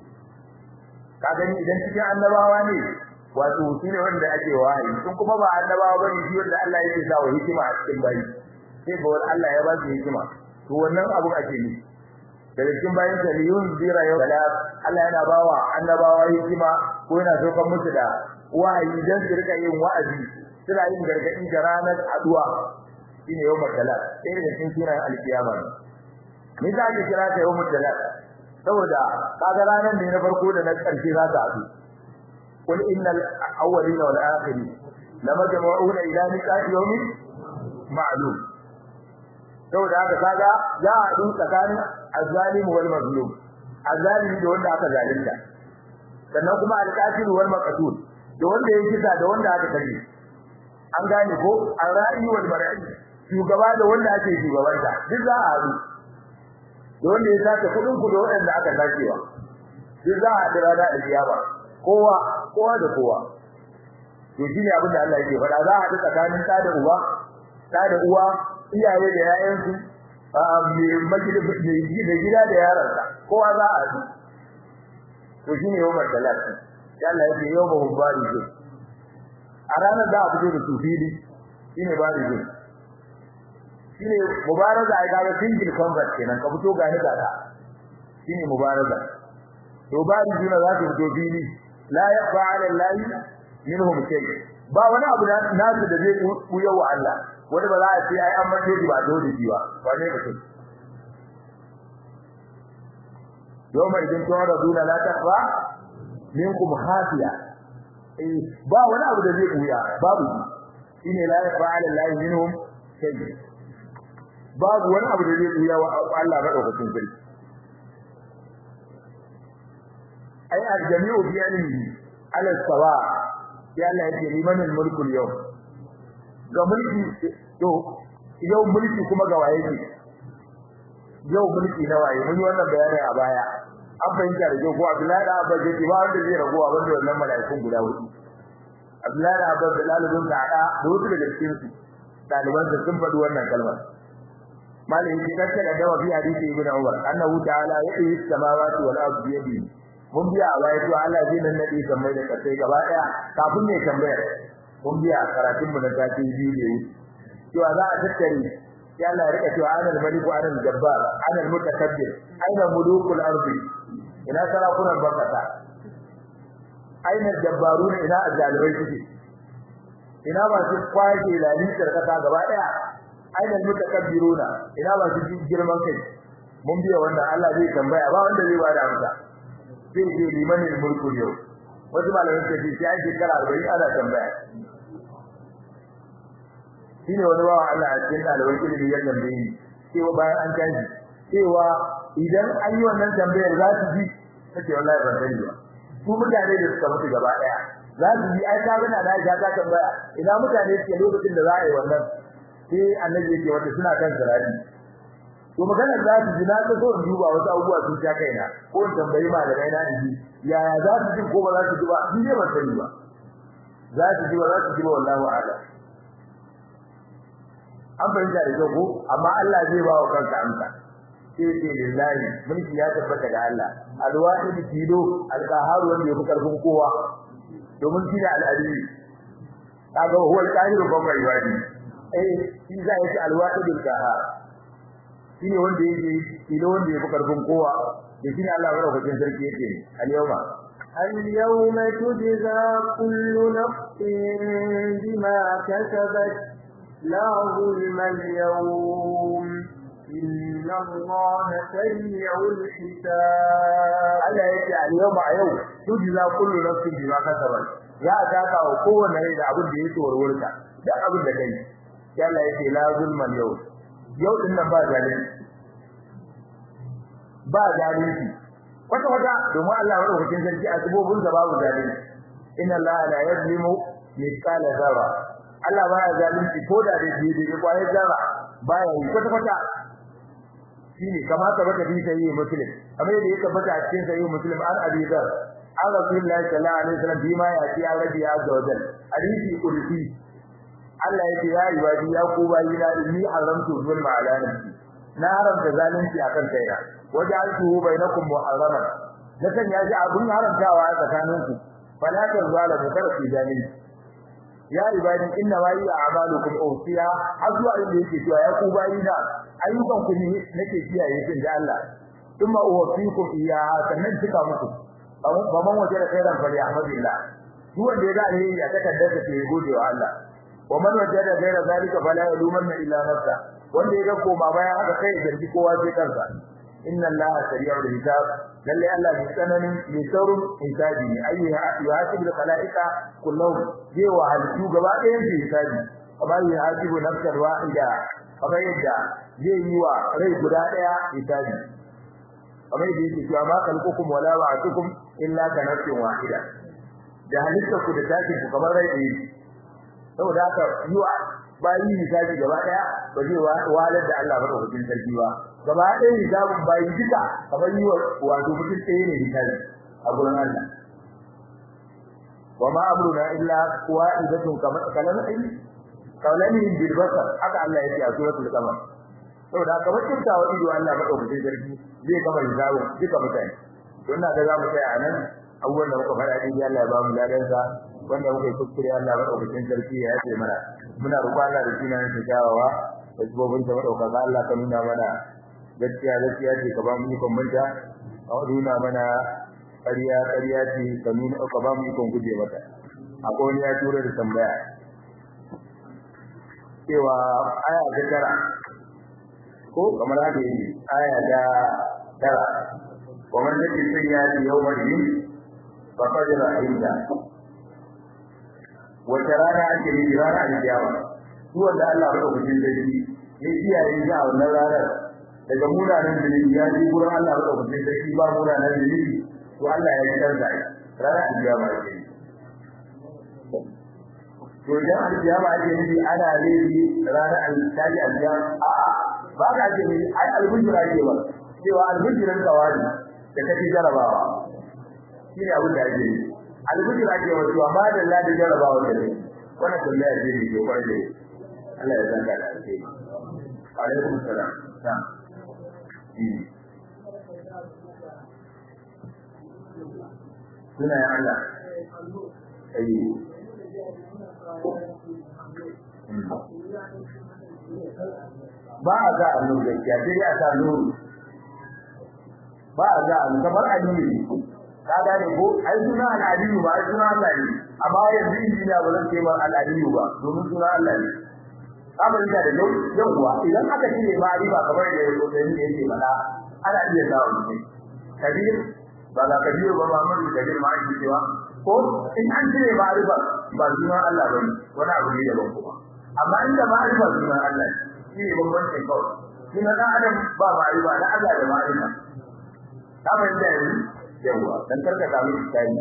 ka gani idan cikin annabawa ne wato shi ne wanda ake wahayi sun kuma ba annabawa bane shi wanda Allah yake sa wa hikima a cikin bayi sai ga wani Allah ya ba su hikima to wannan abu ake nufi daga cikin bayin sa liyun zira yau Allah yana bawa annabawa hikima ko yana saukar musu da wahayi dan su rika yin wa'azi suna yin gargadi da ranar aduwa shine yawmul talaq sai da cikin sunan alkiyama me za ka kira ta yawmul talaq saboda kaga ranar ne na farko da na karshe za ta adu qul innal awwalina wal akhirin lamajmu'una ila miqati yawmin ma'lum saboda haka kaga za a adu tsakanin azzalim wal mazlum azzalimi da wanda aka zalunta sannan kuma alqatil wal maqtul da wanda ya kisa da wanda aka kaje an gane ko al-ra'i wal mar'i shugaba da wanda ake shugabanta duk za a haɗu da wanda ya sace kudin ku da wanda aka sacewa duk za a haɗu rana da kiyama kowa kowa da kowa to shine abin da Allah yake faɗa za a haɗu tsakanin ɗa da uba ɗa da uwa iyaye da yayansu mai gida da yaransa kowa za a haɗu to shine yawmar talata Allah ya ce yawma barizu a ranar da a fito da su fili shine barizu shine mubaraza ai kaga single convert kenan ka fito ga ni ga ta shine mubaraza to barizu na za su fito fili la yaqa ala allahi minhum shay ba wani abu da nasu da zai buya wa Allah wani ba za a ce ai an mace ba dole ji ba ba ne mutum yawma idin turaduna la taqwa minkum hafiya eh ba wani abu da zai buya babu shine la yafa'ala Allah minhum shay babu wani abu da zai buya wa Allah madaukakin sarki ai aljami'u bi ilmihi ala sawa ya Allah yake liman mulku yau ga mulki to yau mulki kuma ga waye ne yau mulki na waye mun yi wannan bayani a baya an fahimta da kyau ko Abdullahi da Abba ke ba wanda zai ragowa wanda wannan mala'ikun guda hudu Abdullahi da Abba da lalubin da ada da wasu daga cikin su daliban da sun faɗi wannan kalmar malai yake kace da dawa bi hadisi ibn Umar annahu ta'ala ya'i samawati wal ardi yadi mun biya a baya to Allah zai nan nadi kamar da kasai gaba daya kafin ne tambayar mun biya karatun mu na sati biyu ne cewa za a tattare ya Allah ya rika cewa anal maliku anal jabbar anal mutakabbir aina mulukul ardi ina sarakunan bakata aina jabbaruna ina azalibai suke ina ba su kwaje lalitar kasa gaba daya aina mutakabbiruna ina ba su girman kai mun biya wannan Allah zai tambaya ba wanda zai bada amsa sai ce liman mulku yau wasu malamai suka ce sai shekara 40 ana tambaya shine wani bawa Allah a cikin ɗaliban ilimi ya tambaye ni cewa bayan an tashi cewa idan an yi wannan tambayar za su ji kace wallahi ban sani ba su mutane da suka mutu gaba daya za su ji ai ka gana da ja ta tambaya ina mutane suke lokacin da za a yi wannan sai annabi yake wanda suna kan sirati to magana za su ji na ta so in duba wasu abubuwa sun ja kaina ko in tambayi malamai na in ji yaya za su ji ko ba za su ji ba ni ne ban sani ba za su ji ba za su ji ba wallahi a'lam an fahimta da kyau ko amma Allah zai ba wa kanka amsa sai ce lillahi mulki ya tabbata ga Allah alwahid tilo alqahar wanda yafi karfin kowa domin shi ne al'adili kaga huwa alqahir ba mai wadi eh shi za ya ce alwahid alqahar shi ne wanda yake tilo wanda yafi karfin kowa da shi ne Allah madaukakin sarki yake al-yawma اليوم تجزى كل نفس بما كسبت لا ظلم اليوم إن الله سريع الحساب Allah yake a yau ba yau tujza kullu nafsin bima kasabat ya taka wa kowanne rai da abin da yake warwarta da abin da kai sai Allah yake la zulman yau yau din nan ba zalunci ba zalunci wata wata domin Allah ya rubuta sarki a sabobin da babu zalunci inna Allah la yazlimu mithqala dharra Allah baya zalunci ko da dai dai dai kwaye zarra baya yi kwata kwata shine kamata baka bi sai muslim kamar yadda yake bata a cikin sai muslim an abi dar an rasulullahi sallallahu alaihi wasallam bima ya ci ya rabbi azza wa jalla hadisi qudsi Allah yake ya ibadi ya ku bayi na inni haramtu zulma ala nafsi na haramta zalunci akan kaina waja'altuhu bainakum muharraman nakan ya ji abun haramtawa a tsakaninku fala tazalamu karfi jami'i ya ibadi inna ma yi a'malukum awsiya azwa inda yake cewa ya ku bayina ayyukan ku ne nake kiyaye kin da Allah thumma uwaffikum iyyaha sannan cika muku baban waje da khairan fa yahmadillah duk wanda ya ga alheri a takaddar sa ke gode wa Allah wa man wajada ghaira zalika fala yalumanna illa nafsa wanda ya ga koma bayan haka kai zargi kowa sai kansa inna Allah sari'ul hisab lalle Allah bi tsananin bi saurun hisabi ne ayi yuhasibu al-khalaiqa kullahu zai wa halittu gaba ɗayan su hisabi amma yuhasibu nafsan wahida kamar yadda zai yi wa rai guda ɗaya hisabi kamar yadda yake cewa ma khalqukum wala wa'atukum illa ka nafsin wahida da halitta ku da tashi ku kamar rai ɗaya saboda haka yi wa bayi hisabi gaba ɗaya ba zai wahalar da Allah madaukakin sarki ba gaba ɗaya hisabin bayi duka kamar yi wa wato mutum ɗaya ne hisabi a gurin Allah wa ma amruna illa wa'idatun kamar kalan kaulani bil basar haka Allah yake a suratul qamar saboda kamar kintawa ido Allah madaukakin sarki zai kamar hisabin duka mutane don na ga zamu tsaya nan abubuwan da muka faɗa din Allah ya ba mu ladan sa wanda muka yi kuskure Allah madaukakin sarki ya yafe mana muna roƙon Allah da sunan sa kyawawa da sabobin sa madaukaka Allah ka nuna mana gaskiya gaskiya ce ka ba mu ikon manta ka nuna mana ƙarya ƙarya ce ka nuna ka ba mu ikon guje mata akwai wani ya tura da tambaya cewa aya ta tara ko kamar haka yake aya ta tara ومن يجد سيئات يوم الدين فقد رحمته wata rana ake yi rana alkiyama duk wanda Allah ya dauke shi ya kiyaye shi a wannan ranar daga munanan dalili ya ji gurin Allah ya dauke shi ba munanan dalili to Allah ya kiyaye shi rana alkiyama ake yi to idan alkiyama ake yi ana laifi rana alkiyama a a ba ka ake yi ai albujira ke ba cewa albujiran kawari da kake jarabawa shine abin da ake yi albujir ake wato amma da Allah da jarabawa da ne wannan tambaya ce ne ko kwarai Allah ya zanka da alheri alaikum salam ta suna ya Allah ayi ba a ga annu gaskiya sai dai a sa nuru ba a ga annu kamar annu ne ka gane ko ai suna al'adiyu ba ai suna Allah ne amma yanzu injiniya ba zan ce ma al'adiyu ba domin suna Allah ne abin da da yau yauwa idan aka cire ma'arifa kamar da ya koyi ne yake mana ana iya samu ne kabir ba ga kabir ba Muhammadu kabir ma ake cewa ko in an cire ma'arifa ba suna Allah ba ne wani abu ne daban kuma amma inda ma'arifa suna Allah shi ne bambancin kawai suna dan adam ba ma'arifa na Allah da ma'arifa ka fahimta yanzu yauwa dan karka samu tsari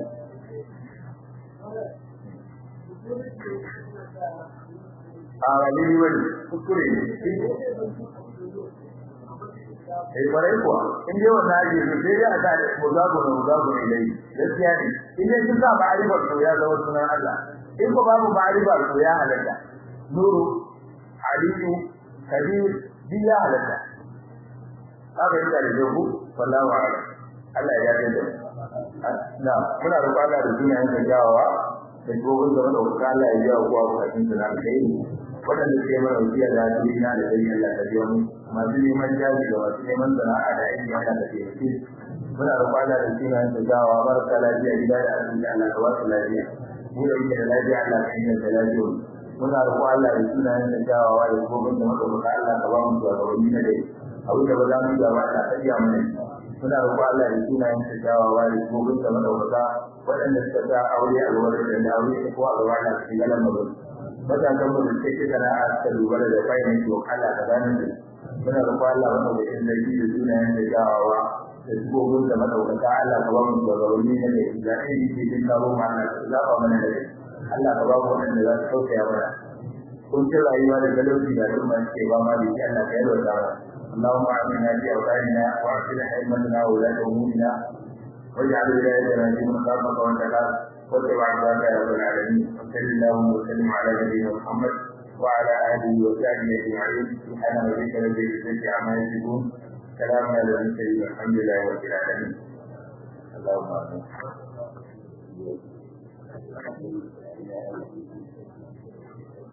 a wani wani kuskure ne eh kwarai kuwa in dai wannan ake so sai dai a sa muzago na muzago ne dai gaskiya ne in dai sun sa ma'arifa to ya zama sunan Allah in ko babu ma'arifa to ya halatta nuru aliyu kabir duk ya halatta haka yi da jahu wallahu a'lam Allah ya yarda da na muna roƙon Allah da sunayen da jawawa da gobin da wanda Allah ya jawo kuwa bukatun da na kai waɗanda suke mana wasiya da duniya da dai Allah ta biyo mu masu neman jari da masu neman sana'a da aiki Allah ta taimake muna roƙon Allah da sunayen da jawawa barka lafiya gida da asibiti Allah ka ba su lafiya mu da yake da lafiya Allah ka inganta lafiya muna roƙon Allah da sunayen da jawawa da gobin da madaukaka Allah ka ba mu shugabanni na dai abu da ba za mu gaba Allah ka iya mana muna roƙon Allah da sunayen da jawawa da gobin da madaukaka waɗanda suka sa aure a gaba da da aure ko a gaba da su galan magana matakan mu da take sana'a ta dubara da fayin to Allah ka gane su muna roƙon Allah wannan da in zaki da sunayen da jawawa da gobin da madaukaka Allah ka ba mu shugabanni na da da ai ke din kawo mu Allah ka zaba mana da Allah ka ba mu wanda za su tausaya mana kun ci rayuwa da talauci da al'umma ke ba ma da Allah ka yarda da اللهم اعنا في اوطاننا واصلح ائمتنا وولاة امورنا واجعل ولايتنا في من خافك وتقاك واتبع عبادك يا رب العالمين وصل اللهم وسلم على نبينا محمد وعلى اله وصحبه اجمعين سبحان ربك رب العزه عما يصفون سلام على المرسلين والحمد لله رب العالمين اللهم امين